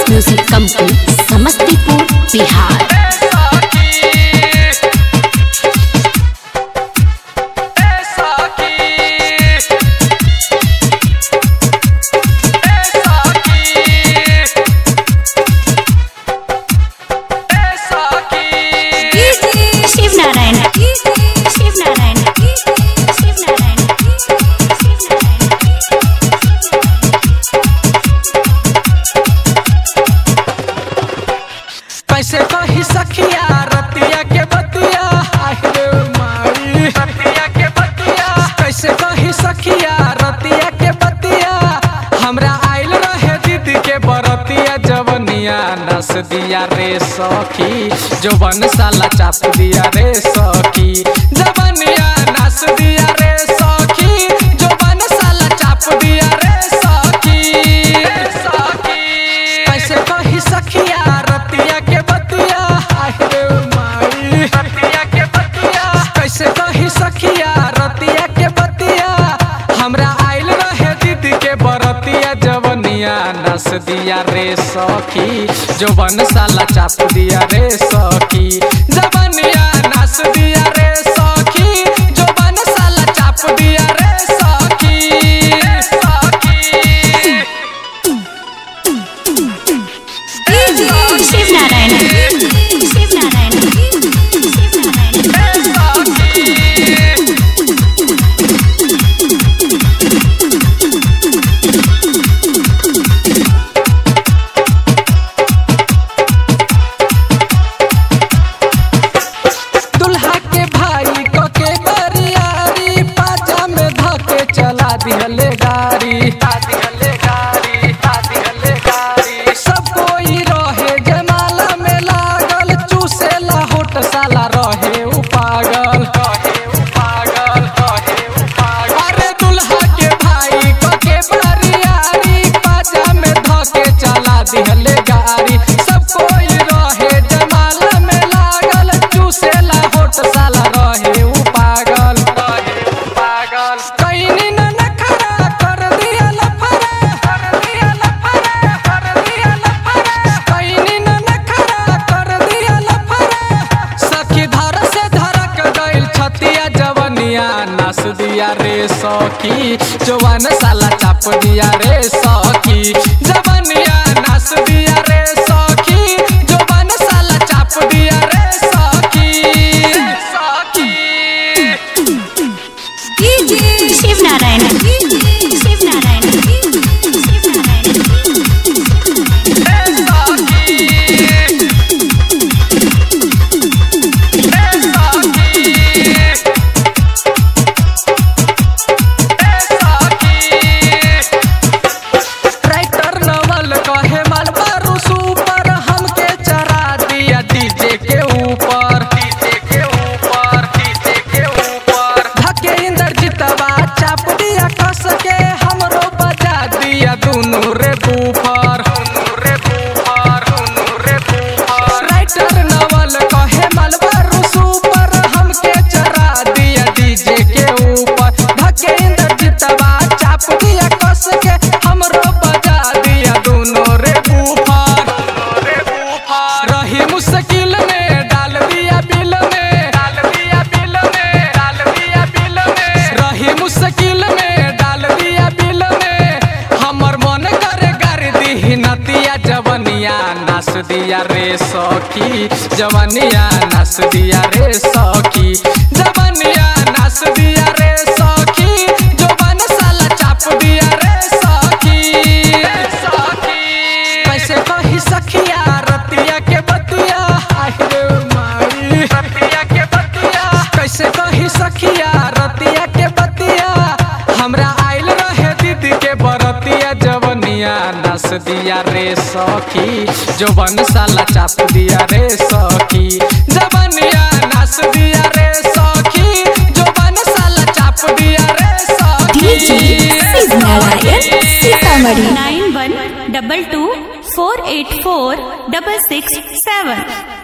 music company Samastipur Bihar Shiv Narayan Shiv Narayan Shiv Narayan कैसे कही सखिया रतिया के बतिया आहिरे माई रतिया के बतिया कैसे कही सखिया रतिया के बतिया हमरा आइल रहे दीदी के बरतिया जवनिया नस दिया रे सखी जवन साला चाप दिया रे सखी जवनिया नस दिया रे सखी जवन साला चाप दिया रे सखी सखी कैसे कही सखिया रतिया के बतिया आहिरे माई रतिया के बतिया कैसे कही सखिया रतिया के बतिया हमरा आइल रहे दीदी के बरतिया जवनिया नस दिया रे सखी जवन साला चाप दिया रे सखी जवनिया नस दिया रे सखी जवन साला चाप दिया रे सखी सखी शिव नारायण शिव नारायण शिव नारायण दुल्हा के भाई को के बरियारी पाजा में धके चला दिहले गाड़ी दिहले गाड़ी दिहले गाड़ी सब कोई रहे जमाला में लागल चूसेला होट साला रहे उ पागल रहे उ पागल रहे उ पागल अरे दुल्हा के भाई को के बरियारी पाजा में धके चला दिहले गाड़ी सब कोई रहे जमाला में लागल चूसेला होट साला रहे उ पागल रहे उ पागल कहीं न नखरा कर दिया लफरा कर दिया लफरा कर दिया लफरा कहीं न नखरा कर दिया लफरा सखी धर से धरक गइल छतिया जवनिया नस दिया रे सखी जवान साला चाप दिया रे सखी जवनिया नस दिया रे सखी जवान साला चाप दिया रे सखी सखी शिव नारायण शिव नारायण शिव नारायण ट्रैक्टर नवल कहे मालबारू सुपर हमके चरा दिया डीजे के ऊपर डीजे के ऊपर डीजे के ऊपर धके इंद्रजीतवा चाप दिया कस के हमरो बजा दिया दुनू रे बूफर दुनू रे बूफर दुनू रे बूफर राइटर नवल कहे मालबारू सुपर हमके चरा दिया डीजे के ऊपर धके इंद्रजीतवा चाप दिया कस के हमरो बजा दिया दोनों रे बूफर रे बूफर रही मुश्किल में डाल दिया बिल में डाल दिया बिल में डाल दिया बिल में रही मुश्किल में डाल दिया बिल में हमर मन करे कर दी नतिया जवनिया नस दिया रे सखी जवनिया नस दिया रे सखी जवनिया नस दिया रे सखी जवन साला चाप दिया रे सखी सखी कैसे कही सखिया रतिया के बतिया आहिरे माई रतिया के बतिया कैसे कही सखिया रतिया के बतिया हमरा आइल रहे दीदी के बरतिया जवनिया नस दिया रे सखी जवन साला चाप दिया रे सखी जवनिया नस दिया रे सखी जवन साला चाप दिया रे सखी Shiv Narayan Sitamarhi nine one double two four eight four double six सेवन